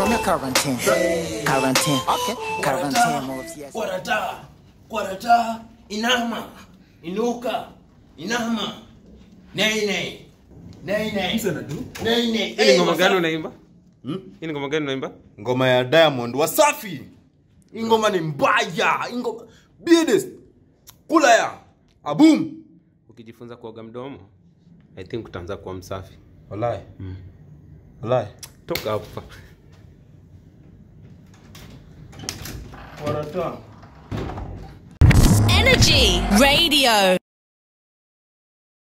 From your quarantine. Quarantine. Okay. Quarantine moves, yes. Kwarata, kwarata, inama, inuka, inama, nei nei, nei nei, nei nei. Hii ni ngoma gani unaimba? Hii ni ngoma gani unaimba? ngoma ya diamond wasafi hii ngoma ni mbaya hii ngoma bidest kula ya abum Ukijifunza kuoga mdomo, I think utaanza kuwa msafi. walai walai Toka hapa. kwarata Energy Radio.